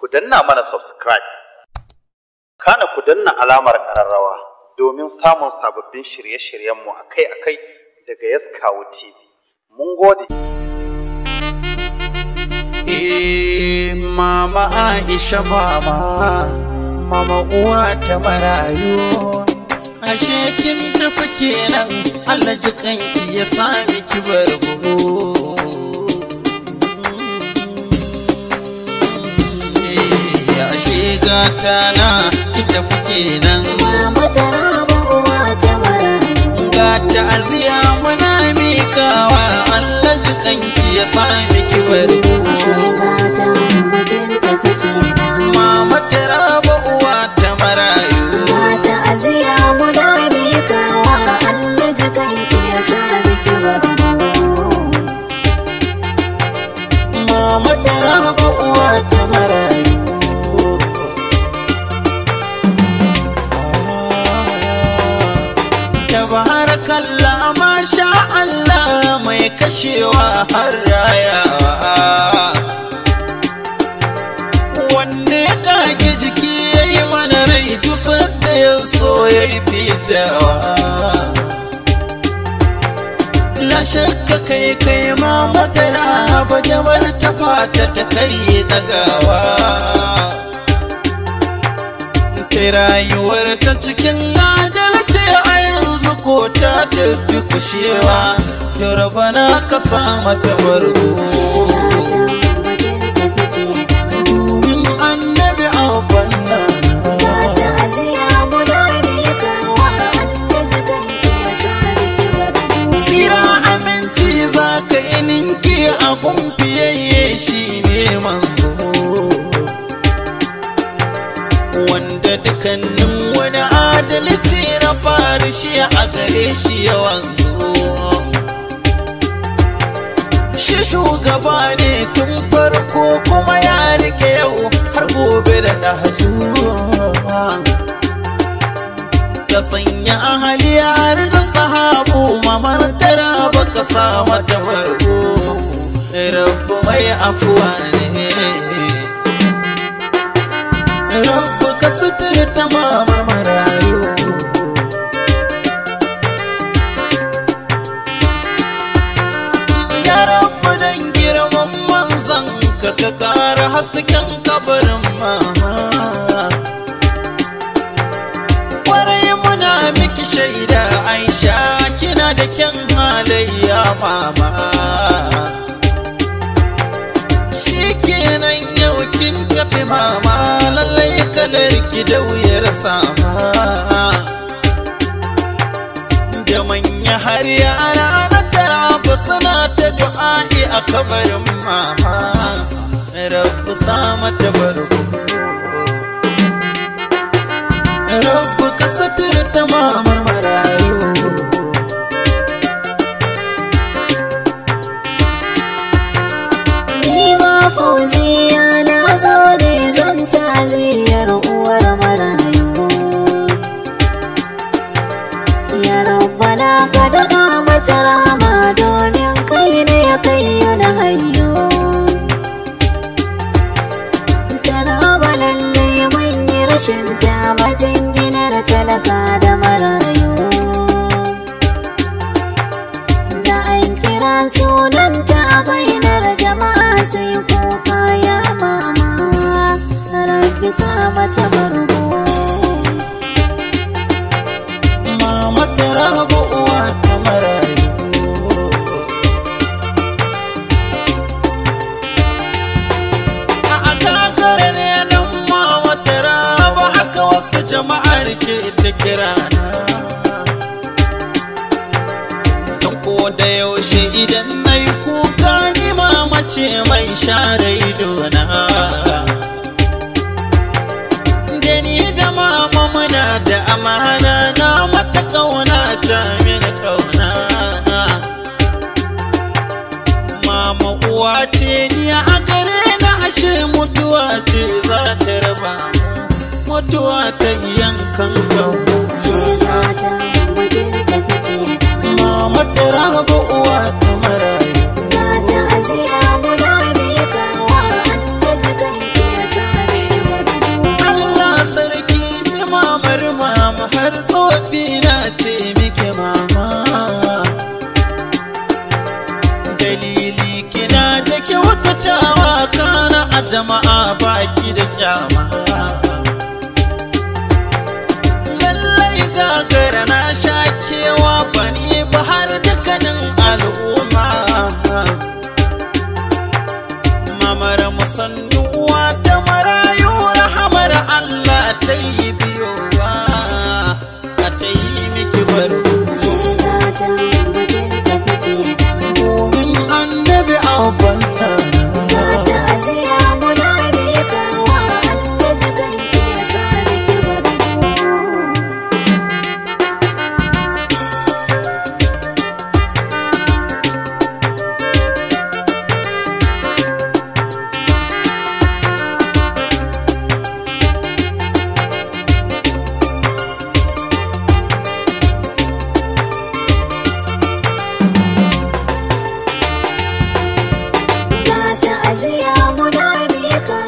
ku danna mana subscribe. Kana ku danna alamar ƙararrawa domin samun sababbin shirye-shiryenmu akai-akai daga Yaskawo TV. Mun gode. Eh, mama Aisha mama, mama uwa ta marayu. Ashe kin tafi kenan Allah ji kanki ya sami ki bargo. Eh, Ashe gata na ki tafi kenan. Mama tara ba uwa ta marayu. Ga ta'aziya muna mikawa Allah ji kanki ya sami ki bargo. Shiga ta bakin tafi kenan. Mama taraba uwa ta marayu Mata aziya muna mikawa Allah ji kanki ya sa miki bargo. Mama taraba uwa ta marayu Tabarakallah masha Allah mai kashewa har rayawa Wanne ya kage jiki ya yi mana rai dusar da ya so ya yi fitawa La shakka kai kai ma madara ba jamar ta fata ta karye dagawa Ta rayuwar ta cikin adalci a yanzu ko ta tafi kushewa To rabana ka sa mata bargo bakin tafi kenan. Domin annabi abban Mata nana aziya muna mikawa Allah ji kanki ya sa miki bargo. Tsira aminci za ka yi ninki a kumfiyayye shi ne manzo Wanda dukannin wani adalci na fari shi a gare shi yawan Shi shugaba ne tun farko kuma ya rike yau har gobe da ɗazu ka sanya ahali har da sahabu mamar tara baka sa mata farko rabbu mai afuwa ne rabbu ka fitar ta mamar marayu ya rabbu dan girman manzan ka ka kara hasken kabarin mama kwarai muna miki shaida aisha kina da kyan halayya mama shikenan yau kin tafi mama lallai kalar ki da wuyar sama da manya har yara na tara suna ta du'a'i a kabarin mama rabbu sa mata barko Rabbu ka ta mamar marayu Ni ma fauziya na zo ne zan taziyar uwar marayu. Ya rabbana ka daɗa mata rama domin kai ne ya kai na hayo. Tana ba lalle mun yi rashin ta majinginar talaka da marayu. da an kira sunanta a bainar jama'a sai kuka ya mama rabbi sa mata bargo Mama ta rabu uwa ta marayu A kakar ne nan mama ta rabu haka wasu jama'ar ke ta kirana Don ko da yaushe idan na yi kuka ni mama ce mai share idona da ni da mama muna da amana na mata kauna ta min kauna mama uwa ce ni a gare na ashe mutuwa ce za ta raba mu mutuwa ta yankan kauna shiga ta bakin tafi kenan mama ta raba uwa ta marayu ta aziya muna miƙawa Allah ji kanki ya sami jama'a baki da kyama lallai gagara na sha kewa bani ba har dukkanin al'umma mamar musanni uwa ta marayu rahamar Allah ta yi biyowa a ta yi miki barko Shirgata bakin tafi da domin annabi abban Ga ta'aziya muna miƙawa Allah jikan ki ya sa miki barko. Ga ta'aziya muna miƙawa